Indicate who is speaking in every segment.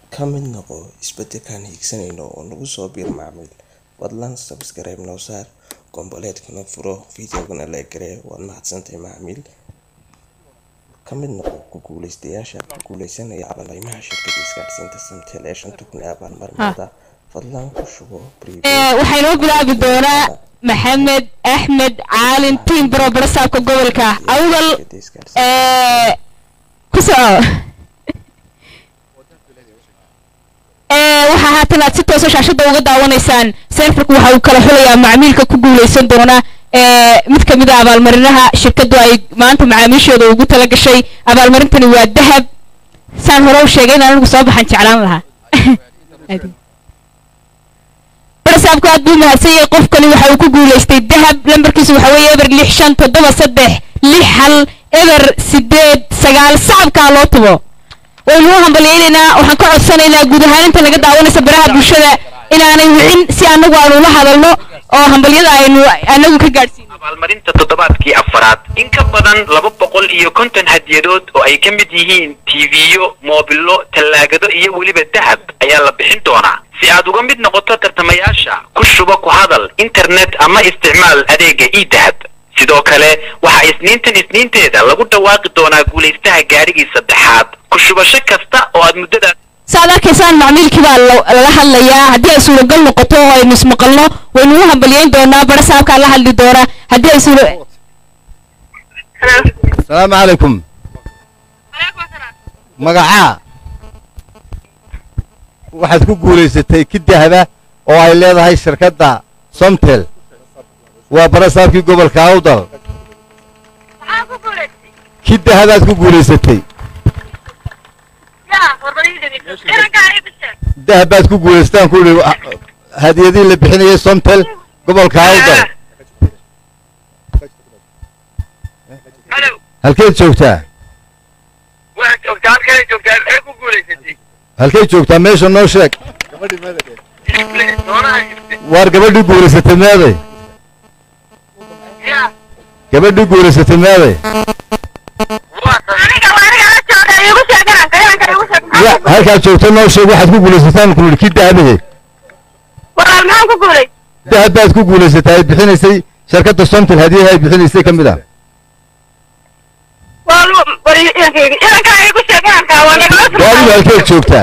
Speaker 1: ka mid noqo isbeddelkaan hiigsanayno oo nagu soo biir macaamiil fadlan sabskaraib noo saar gomboleedkana furo fideogana la garee waad mahadsantahay macaamiil ka mid noqo ku guuleystayaasha ku guuleysanaya abaalmarinta shirkadda isgaadhsiinta samtel ee shanta kun ee abaalmarinada fadlan ku shubo
Speaker 2: waxaa inoo bilaabi doonaa maxamed axmed caalin tiimbaro barasaabka gobolka awdal ku soco waxaa haatan aad si toosa shaashada uga daawanaysaan seerfarku waxa uu kala xulayaa macmiilka ku guuleysan doona mid ka mid a abaalmarinaha shirkadu ay maanta macaamiishooda ugu tala gashay abaalmarintani waa dahab saan hore u sheegay in anigu soo baxan jeclaan lahaa barasaabku aad buu mahadsan yahay qofkani waxa uu ku guuleystay dahab lambarkiisu waxa weeye eber lix shan toddoba saddex lix hal eber sideed sagaal sacabkaa loo tubo waynu u hambalyaynaynaa waxaan ka codsanaynaa guud ahaan inta naga daawanaysa baraha bulshada inaanay wicin si anagu aanu la hadalno oo hambalyada aynu anagu ka gaadhsiino
Speaker 3: abaalmarinta toddobaadkii afaraad in ka badan laba boqol iyo konton hadiyadood oo ay ka mid yihiin tiiviyo moobilo tallaagado iyo weliba dahab ayaa la bixin doonaa si aad uga mid noqoto tartamayaasha ku shuba ku hadal internet ama isticmaal adeega idahab sidoo kale waxaa isniintan isniinteeda lagu dhawaaqi doonaa guulaystaha gaadhigii saddexaad ku shubasho kasta oo aad muddada
Speaker 2: saaad arkaysaan macmiilkii baa lala hadlayaa haddii ay suuragal noqoto oo aynu ismaqalno waynu u hambalyayn doonaa barasaabkaa la hadli doona haddii ay suura
Speaker 4: asalaamu calaykum magacaa waxaad ku guulaysatay ki dahaba oo ay leedahay shirkadda somtel waa barasaabkii gobolka awdal ki dahabaad ku guulaysatay dahab baad ku guulaystaan ku idhi hadiyadihii la bixinayay somtel gobolka awdal halkeed joogtaa halkeed joogtaa meesha noo sheeg waar gabadhii guulaysatay meeday gabadhii guulaysatay meeday halkaad joogto noo sheeg waxaad ku guulaysataan ku idhi kii dahabahe dahab baad ku guulaysatay ay bixinaysay shirkadda somtel hadiyaha ay bixinaysay ka mid ah gaadigu halkeed joogtaa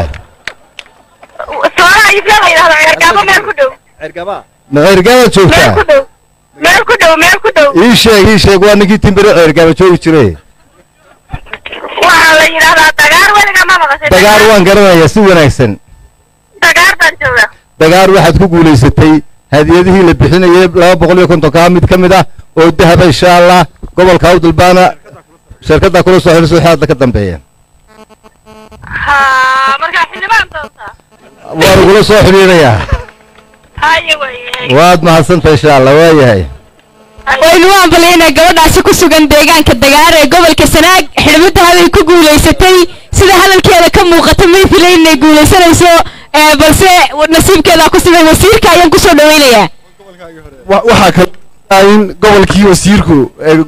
Speaker 4: ma ceergaabaad joogtaa ii sheeg ii sheeg waa ninkii timbiro ceergaaba joogi jiray dagaar waan garanayaa si wanaagsan dagaar waxaad ku guulaysatay hadiyadihii la bixinayay laba boqol iyo kontonkaa mid ka mid ah oo dahaba insha allah gobolka awdal baana shirkaddaa kula soo xidhiso wixii hadda ka dambeeya waa lagula soo xidhiidhayaa waad mahadsantahay insha allah waa yahay
Speaker 2: waynu u hambalyaynaa gabadhaasi ku sugan deegaanka dagaar ee gobolka sanaag xidhmo dahabay ku guulaysatay sida hadalkeeda ka muuqata may filayn inay guulaysanayso balse nasiibkeedaa ku siman wasiirka ayaan kusoo dhawaynayaa
Speaker 5: waxaa kale in gobolkii wasiirku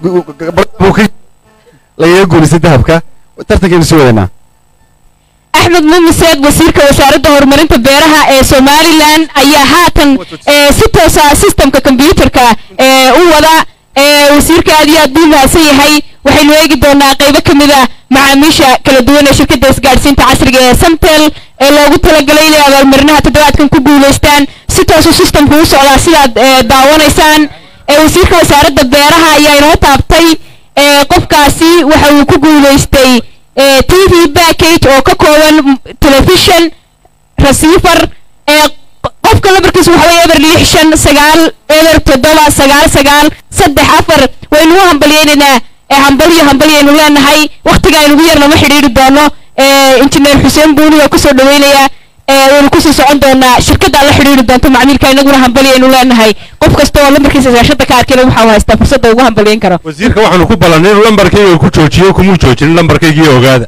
Speaker 5: lagaga guulaystay dahabka tartankaynu sii wadaynaa
Speaker 2: axmed mumiseed wasiirka wasaaradda horumarinta beeraha ee somalilan ayaa haatan si toosa sistemka kombyuutarka u wada wasiirka aad iyo aad buu mahadsan yahay waxaynu eegi doonaa qaybo ka mid a macaamiisha kala duwan ee shirkadda isgaadhsiinta casriga ee samtel ee loogu talagalay inay abaalmarinaha toddobaadkan ku guulaystaan si toosu sistemku u socdaa sidaad daawanaysaan wasiirka wasaaradda beeraha ayaa inoo taabtay qofkaasi waxa uu ku guulaystay t v backage oo ka kooban telefishon receiver ee qofka lambarkiisu waxa weye eber lix shan sagaal eber toddoba sagaal sagaal saddex afar waynu u hambalyaynaynaa hambalyo hambalyaynu leenahay waktiga aynugu yar lama xidhiiri doono injineer xuseen buuni waa kusoo dhaweynayaa waynu kusii socon doonaa shirkaddaa la xidhiiri doonto macmiilka inaguna hambalyaynu leenahay qof kasta oo lambarkiisa shaashada ka arkayna waxaa haystaa fursadda ugu hambalyayn karo
Speaker 5: wasiirka waxaanu ku ballanay inuu lambarkayga ku joojiyo kumuu joojinin lambarkaygii ogaada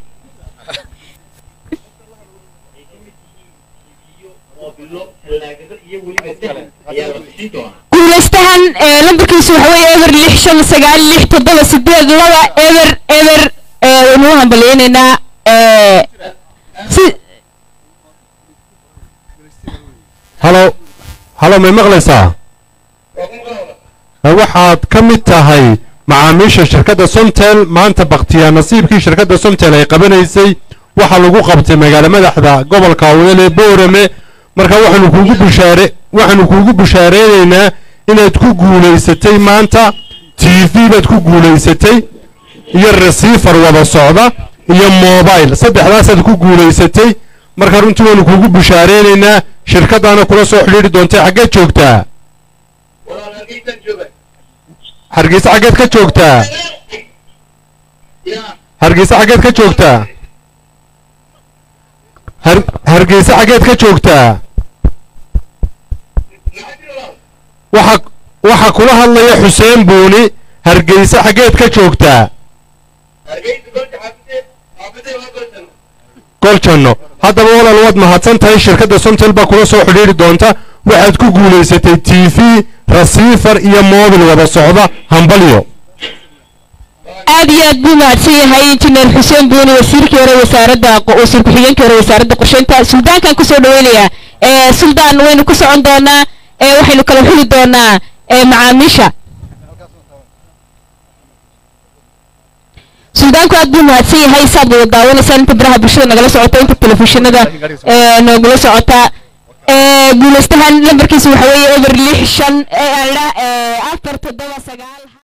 Speaker 2: guulaystahan lambarkiisu waxa weeye eber lix shan sagaal lix toddoba sideed laba eber eber waynu u hambalyaynaynaa si
Speaker 5: halo halo may maqlaysaa waxaad ka mid tahay macaamiisha shirkadda somtel maanta baktiyaa nasiibkii shirkadda somtel ay qabanaysay waxaa lagu qabtay magaalo madaxda gobolka awdal ee boorame marka waxaanu kuugu bushaare waxaanu kuugu bushaareenaynaa inaad ku guulaysatay maanta t v baad ku guulaysatay iyo receiver wada socda iyo mobile saddexdaasaad ku guulaysatay marka runtii waanu kuugu bushaareynayna shirkaddaana kula soo xidhiidhi doontay xaggeed joogtaa hargeysa xaggeed ka joogtaa hargeysa xaggeed ka joogtaa har hargeysa xaggeed ka joogtaa waxa waxa kula hadlaya xuseen buuni hargeysa xaggeed ka joogtaa goljanno haddaba walaal waad mahadsan tahay shirkadda somtel baa kula soo xidhiidhi doonta waxaad ku guulaysatay t v receiver iyo mobil wada socda hambalyo
Speaker 2: aad iyo aad buu mahadsan yahay injineer xuseen buuni wasiirkii hore wasaaradda wasiir ku-xigeenkii hore wasaaradda qorsheynta suldaankan kusoo dhaweynayaa ee suldaan waynu ku socon doonaa ee waxaynu kala xuli doonaa ee macaamiisha suldaanku aad buu mahadsan yahay saad wada daawanaysaan inta baraha bulshada nagala socota inta telefishinada ee noogula socota ee guulaystahan lambarkiisa waxa weeye eber lix shan ee afar toddoba sagaal